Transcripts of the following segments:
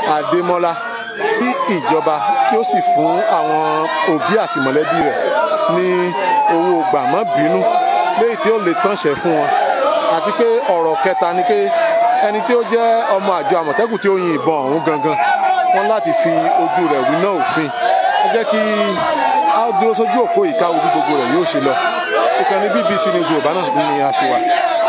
Adémọ́lá kí ìjọba kí ó sì fún àwọn òbí àti mọ̀lẹ́bí rẹ̀ ní owó gbàmọ́bínú léyìí tí ó lè tánṣẹ́ fún wọn àti pé ọ̀rọ̀ kẹta ni pé ẹni tí ó jẹ́ ọmọ àjọ àmọ̀tẹ́kùn tí ó yin ìbọn ọ̀hún gangan wọn láti fi ojú rẹ̀ wí náà òfin ẹ jẹ́ kí a dúró sójú òpó ìka ojú gbogbo rẹ̀ yóò ṣe lọ ìkànnì BBC News Yorùbá náà ní a ṣe wà.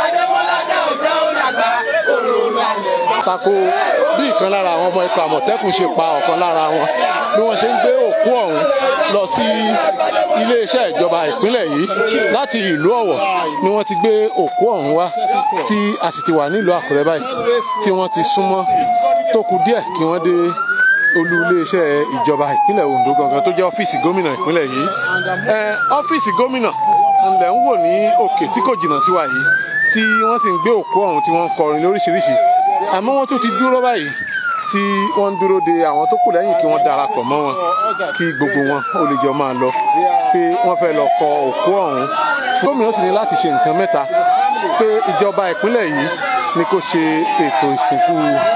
tako bí ìkan lára àwọn ọmọ ikọ̀ àmọ̀tẹ́kùn ṣe pa ọ̀kan lára wọn bí wọ́n ṣe ń gbé òkú ọ̀hún lọ sí iléeṣẹ́ ìjọba ìpínlẹ̀ yìí láti ìlú ọ̀wọ̀ ni wọ́n ti gbé òkú ọ̀hún wá tí a sì ti wà nílùú àkúrẹ́ báyìí tí wọ́n ti súnmọ́ tó kù díẹ̀ kí wọ́n dé olú iléeṣẹ́ ìjọba ìpínlẹ̀ Ondo gangan tó jẹ́ ọ́fíìsì gómìnà ìpínlẹ̀ yìí ọ́fíìsì gómìnà ńlẹ̀ ń wò ní òkè tí kò jìnnà sí wa yìí tí wọ́n sì ń gbé òkú ọ̀hún tí wọ́n ń kọrin lóríṣiríṣi àmọ́ wọ́n tún ti dúró báyìí tí wọ́n ń dúró de àwọn tó kù lẹ́yìn kí wọ́n darapọ̀ mọ́ wọn kí gbogbo wọn ó lè jọ máa lọ pé wọ́n fẹ́ lọ kọ òkú ọ̀hún gómìnà sì ní láti ṣe nǹkan mẹ́ta pé ìjọba ìpínlẹ̀ yìí ni kó ṣe ètò ìsìnkú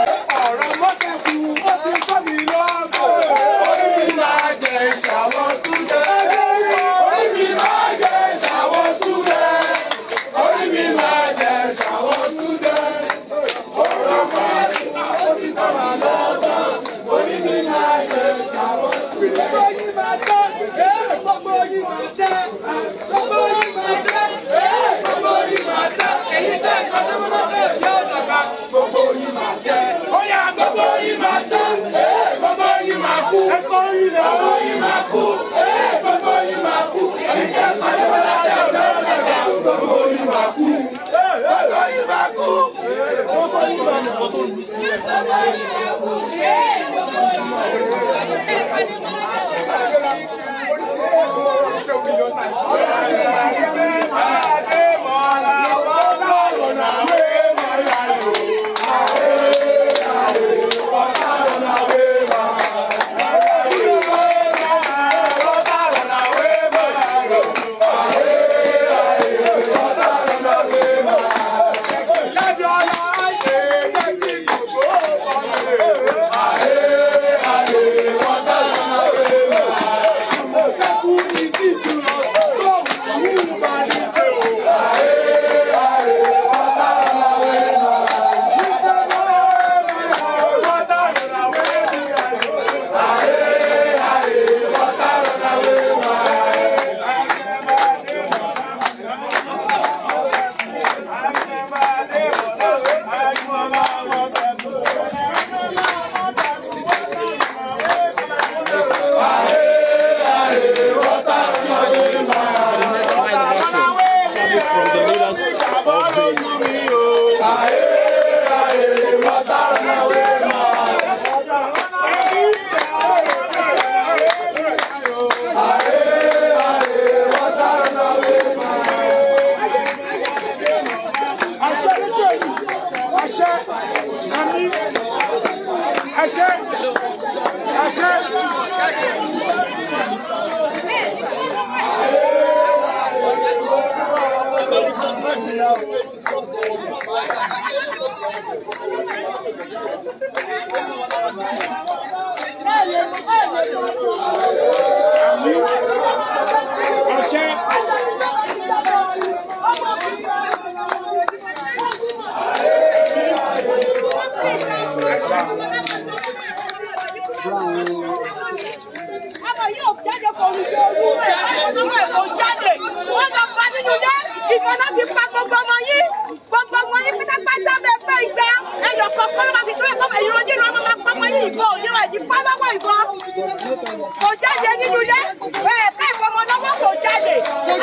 kò jáde nínú ilé ẹ ká ìfọmọ lọ́wọ́ kò jáde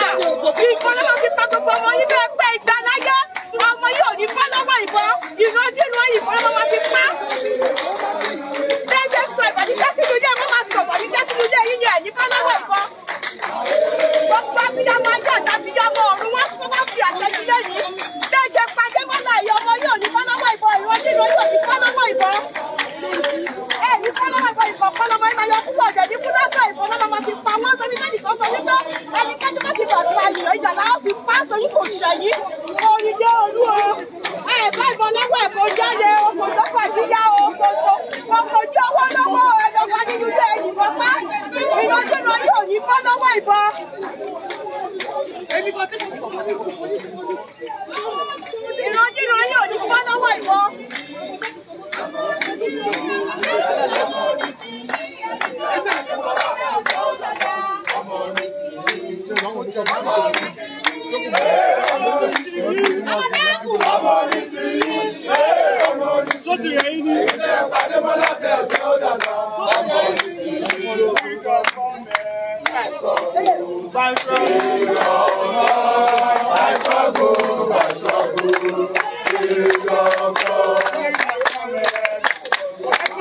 ìbọn lọ́wọ́ fi pa gbogbo ọmọ yín bẹ́ẹ̀ pé ìgbà láyé ọmọ yìí ò ní bọ́ lọ́wọ́ ìbọn ìrandíran ìbọn lọ́wọ́ fi pa bẹ́ẹ̀ ṣe ń sọ ìbàdíjẹ́ sínú ilé wọ́n máa sọ ìbàdíjẹ́ sínú ilé yín ni ẹ̀ ní bọ́ lọ́wọ́ ìbọn gbogbo abiyamọ ayé àti abiyamọ ọ̀run wọ́n fún wọn fi àṣẹ sílẹ̀ yìí bẹ́ẹ̀ ṣe pa Adémọ́lá yìí ọmọ yìí ò ní bọ́ lọ́wọ́ ìbọn ìrandíran yìí ò ní bọ́ lọ́wọ́ ìbọn ẹ ní kọ́lọ́mọ ìbọn ìbọn kọ́lọ́mọ ìbọn yọ púpọ̀ jẹ̀ ní kúlọ́sọ̀ ìbọn náà máa fi pa wọ́n torí bẹ́ẹ̀ nìkan sọ wípé ẹnikẹ́ni bá ti bàbá ayò ìjà náà fi pa torí kò ṣẹ̀yìn orin jẹ́ olú o ẹ bá ìbọn lọ́wọ́ ẹ̀ kó jáde o kò tó fà sí yá o kò kò kò kojú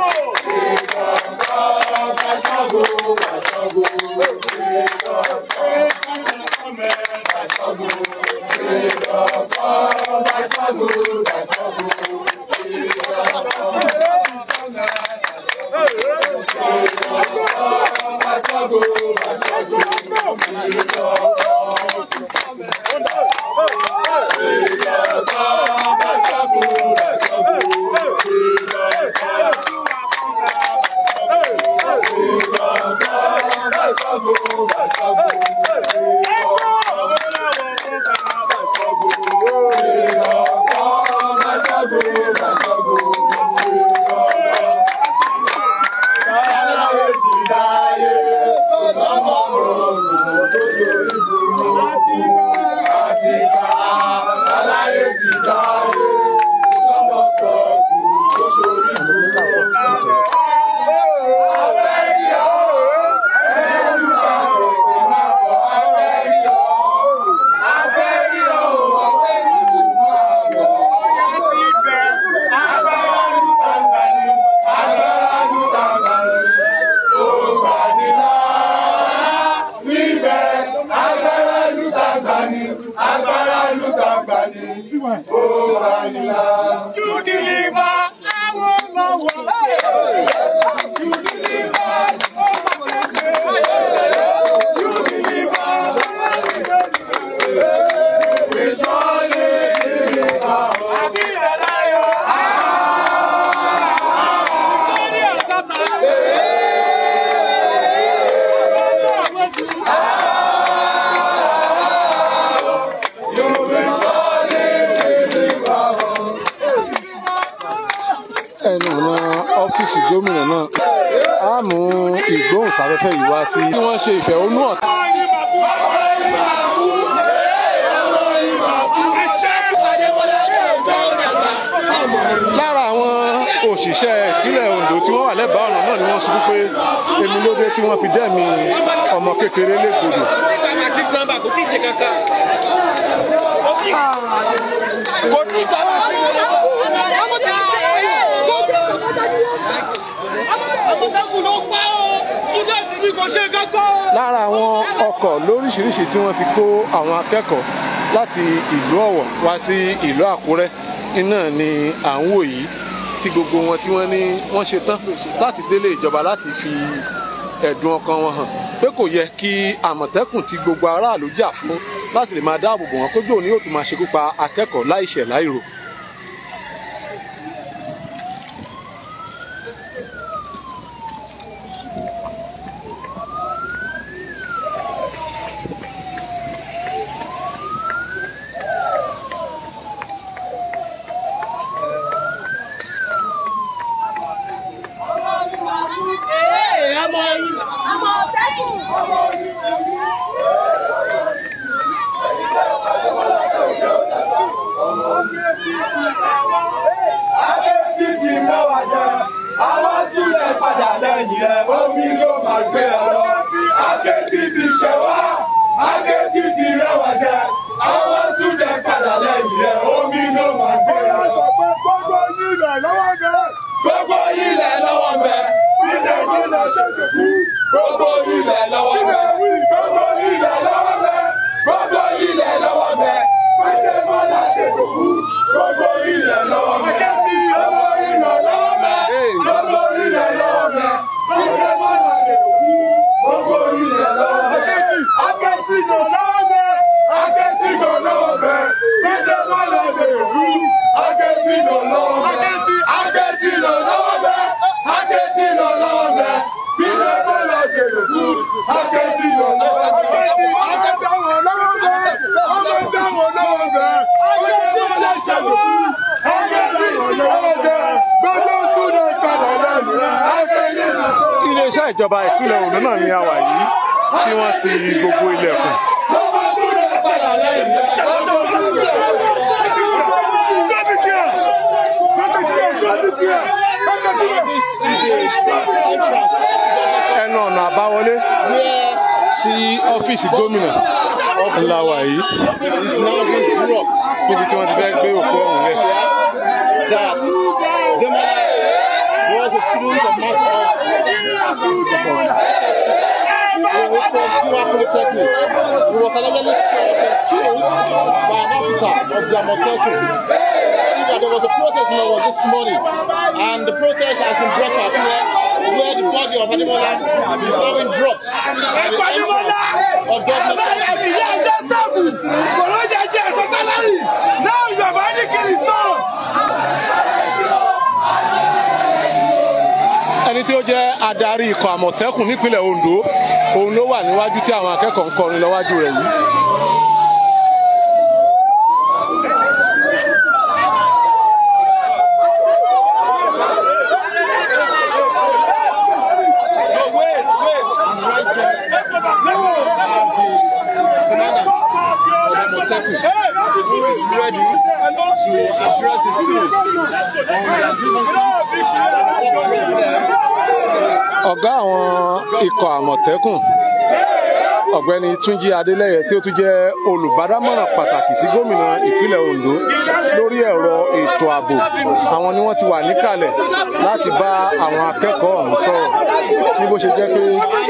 ẹnu ọ̀nà ọ́fíìsì gómìnà náà á mú ìgbóhùnsáfẹ́fẹ́ yìí wá sí. bí wọ́n ṣe ìfẹ̀hónúhàn. lára àwọn òṣìṣẹ́ ìpínlẹ̀ Ondo tí wọ́n wà lẹ́bàá ọ̀nà náà ni wọ́n sọ pé èmi ló dé tí wọ́n fi dẹ́mi ọmọ kékeré légbodò. matric number kò tí ì ṣe kankan kò tí kò tí ì gba matric number. ọmọdékù ló pa ó student ni kò ṣe kankan. lára àwọn ọkọ̀ lóríṣiríṣi tí wọ́n fi kó àwọn akẹ́kọ̀ọ́ láti ìlú Ọ̀wọ̀ wá sí ìlú Àkúrẹ́ iná ni à ń wò yìí tí gbogbo wọn tí wọ́n ní wọ́n ṣe tán láti délé ìjọba láti fi ẹ̀dùn ọkàn wọn hàn pé kò yẹ kí àmọ̀tẹ́kùn tí gbogbo aráàlú jà fún láti lè máa dáàbò bò wọ́n kójú òní yóò tún máa ṣekú pa akẹ́kọ̀ọ́ láìṣẹ̀ láìrò. Akéjìjì mẹ́wàá jẹ, àwọn sílẹ̀ padà lẹ́yìn rẹ̀, omi ló máa gbé ẹ lọ. Akéjìjì ṣẹ wá, akéjìjì rẹwà jẹ, àwọn sílẹ̀ padà lẹ́yìn rẹ̀, omi ló máa gbé ẹ lọ. Gbogbo ilẹ̀ lọ́wọ́ bẹ̀. Gbogbo ilẹ̀ lọ́wọ́ bẹ̀. Ilẹ̀ yìí lọ ṣètò kú. Gbogbo ilẹ̀ lọ́wọ́ bẹ̀. Gbogbo ilẹ̀ lọ́wọ́ bẹ̀. Gbogbo ilẹ̀ lọ́wọ́ bẹ̀. Pété bọ́lá ṣètò kú. Gbogbo ilẹ̀ lọ́wọ́ bẹ̀. Gbogbo ilẹ̀ lọ́wọ́ bẹ̀. Gbogbo ilẹ̀ lọ́wọ́ bẹ̀. Pété bọ́lá ṣètò kú. Gbogbo ilẹ̀ lọ́wọ́ bẹ̀. Akẹ́tì ló lọ́wọ́ bẹ̀. Akẹ́tì ló lọ́wọ́ bẹ̀. Pété bọ́lá ṣètò kú. Akẹ́tì ló lọ́wọ́ bẹ̀. Akẹ́tì ló lọ́wọ́ bẹ̀. Akẹ́tì ló lọ́wọ́ bẹ̀. Pété bọ́lá ṣètò kú. Akẹ́tì ló lọ́wọ́ bẹ̀. Akẹ́tì ló lọ́wọ́ bẹ̀. Ọmọ dáwọn lọ́wọ́ bẹ̀. Pété bọ́lá ṣètò kú. Akẹ́tì ló lọ́wọ́ bẹ̀. Gbogbo súnà padà lẹ́nu. Akẹ́tì ló lọ́wọ́ bẹ̀. iléeṣẹ́ ìjọba ìpínlẹ̀ Ondo náà ni a wà yìí tí wọ́n ti gbogbo ilẹ̀kùn. ẹnu ọ̀nà àbáwọlé sí ọ́fíìsì gómìnà ńlá wà yìí is now being dropped níbi tí wọ́n ti fẹ́ gbé òkú ọ̀hún lẹ̀. that Demola was a a student of mass of which was Pure Polytechnic. He was allegedly uh, killed by an officer of the Amoteco. There was a protest in Owo this morning, and the protest has been brought up here, where the body of Ademola is now being dropped at the entrance of government office. ìyá ẹjẹ sáfù sọ̀rọ̀ jẹjẹ ẹ̀sẹ̀ sálárì náà yorùbá ní kiri sàn. ẹni tí ó jẹ́ adarí ikọ̀ àmọ̀tẹ́kùn nípínlẹ̀ ondo òun ló wà níwájú tí àwọn akẹ́kọ̀ọ́ ń kọrin lọ́wájú rẹ̀ yìí. No, wait, wait. And right there, we have the commander of Amoteco, who is ready to address the students on their grievances and cooperate with them. ọ̀gá àwọn ikọ̀ àmọ̀tẹ́kùn ọ̀gbẹ́ni túnjí adélẹ́yẹ tí ó tún jẹ́ olùbádámọ̀ràn pàtàkì sí gómìnà ìpínlẹ̀ ondo lórí ẹ̀rọ ètò ààbò àwọn ni wọ́n ti wà níkàlẹ̀ láti bá àwọn akẹ́kọ̀ọ́ ọ̀hún sọ̀rọ̀ ní bó ṣe jẹ́ pé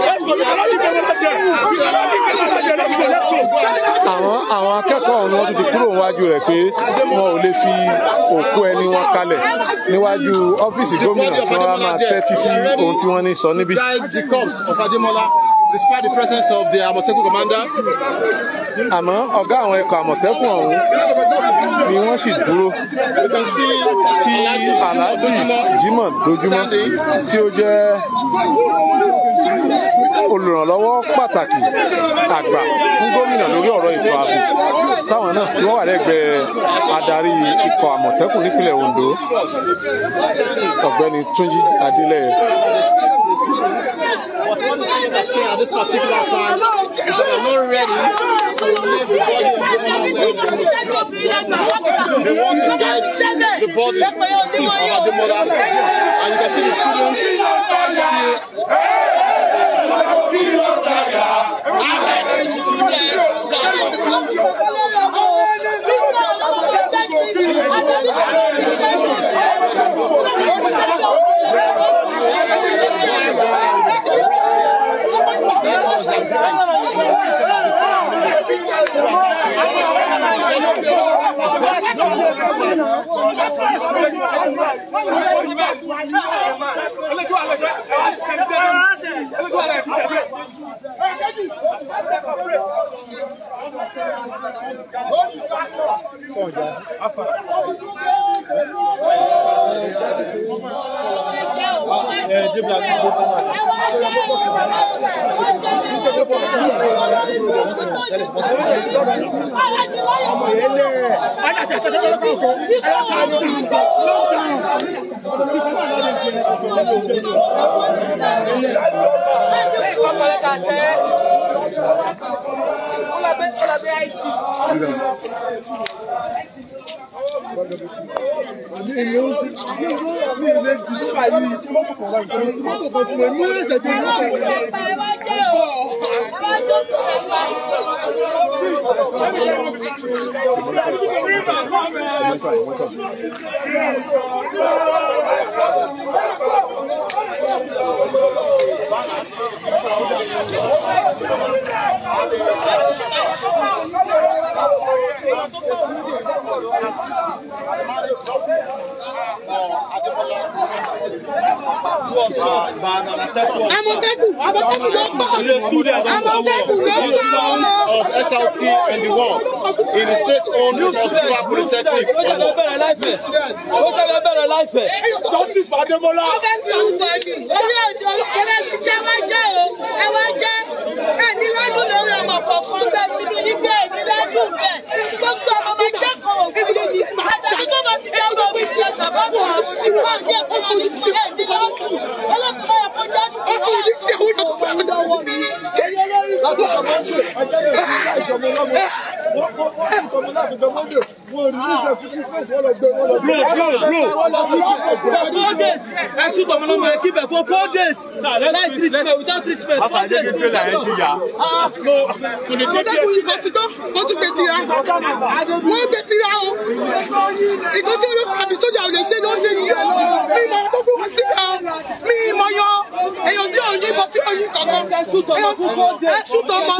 àwọn àwọn akẹ́kọ̀ọ́ ọ̀hún ni wọ́n tún ti kúrò níwájú rẹ̀ pé wọn ò lè fi òkú ẹni wọn kalẹ̀ níwájú ọ́fíìsì gómìnà kí wọ́n wá máa tẹ́tí sí ohun tí wọ́n ní sọ níbí. Guys, the corpse of Ademola, despite the presence of the Amoteco commander, àmọ́ ọ̀gá àwọn ikọ̀ àmọ̀tẹ́kùn ọ̀hún ni wọ́n sì dúró you can see tí aláàjì jimoh dojúmọ́ tí ó jẹ́ olùrànlọ́wọ́ pàtàkì àgbà fún gómìnà lórí ọ̀rọ̀ ètò ààbò táwọn náà tí wọ́n wà lẹ́gbẹ̀ẹ́ adarí ikọ̀ àmọ̀tẹ́kùn nípínlẹ̀ ondo ọ̀gbẹ́ni túnjí adélẹ́yẹ. But what the students are saying at this particular time is that they're not ready to leave the body of Ademola. They want to guide the body of Ademola. And you can see the students still Àmọ̀tẹ́kùn Àmọ̀tẹ́kùn ló ń bọ̀. Àmọ̀tẹ́kùn ló ń bọ̀. sons of SLT and the one in the state-owned Hospital Polytechnic. ó ṣẹlẹ̀ bẹ̀rẹ̀ láìpẹ́ ó ṣẹlẹ̀ bẹ̀rẹ̀ láìpẹ́. justice for ademola. ọbẹ̀ fi orúkọ ni orí èdè ọbẹ̀ ti jẹ́ wá jẹ́ o ẹ wá jẹ́ ẹ ní ládùn lórí ọmọ kọ̀ọ̀kan bẹ́ẹ̀ nínú yín bẹ́ẹ̀ ní ládùn bẹ́ẹ̀ gbogbo ọmọ máa jẹ́ kan òfin àtàbí tó bá ti jẹ́ ọmọ mi ṣe bàbá kan wọ́n jẹ́ kó wọn ní sí ẹ̀ ní ládùn ọlọ́kùnrin máa kó jáde fún wa. wọ́n bro bro bro for four days ẹ ṣú tọmọ lọmọ ẹ kíbẹ for four days like treatment without treatment four days no àmọ̀tẹ́kùn yìí kò sí tó wọ́n tún gbé tira wọ́n gbé tira o ìkó tí olóko àbí sójà ò lè ṣe ló ṣe nìyẹn mi mọ tó gbé wọn síbẹ̀ o mi mọ yan èèyàn tí ò yìnbọn tí ò yìn kankan ẹ ṣùtọ̀ mọ ẹ ṣùtọ̀ mọ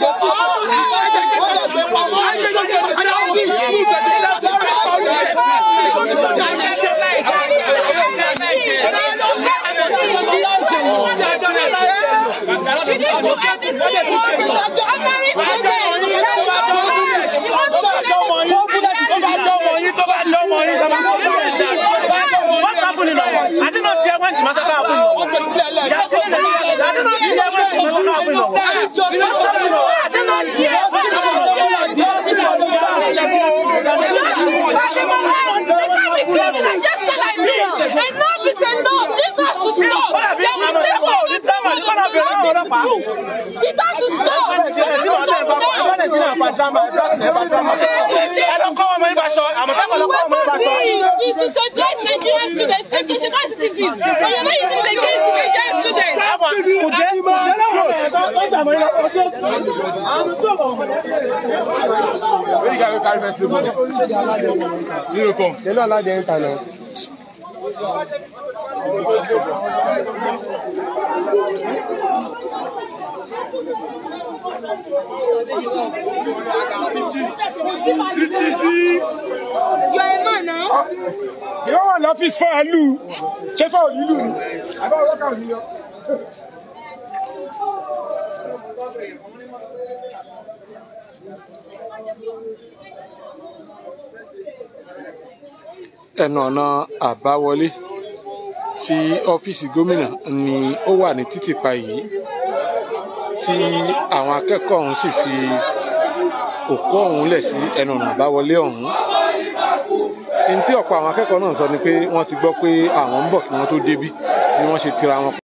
It has to stop. is to safeguard Nigerian students, educational citizens. But you're not using it against Nigerian students. You're a man now. yóò wà lọ́fíìsì fún àlù ṣé fún òlìlù ni àbá ọlọ́kà òní lọ. ẹnu ọ̀nà àbáwọlé sí ọ́fíìsì gómìnà ni ó wà ní títìpa yìí tí àwọn akẹ́kọ̀ọ́ ọ̀hún sì fi òkú ọ̀hún lẹ̀ sí ẹnu ọ̀nà àbáwọlé ọ̀hún ní tí ọ̀pọ̀ àwọn akẹ́kọ̀ọ́ náà sọ ni pé wọ́n ti gbọ́ pé àwọn ń bọ̀ kí wọ́n tó débí ni wọ́n ṣe tira wọn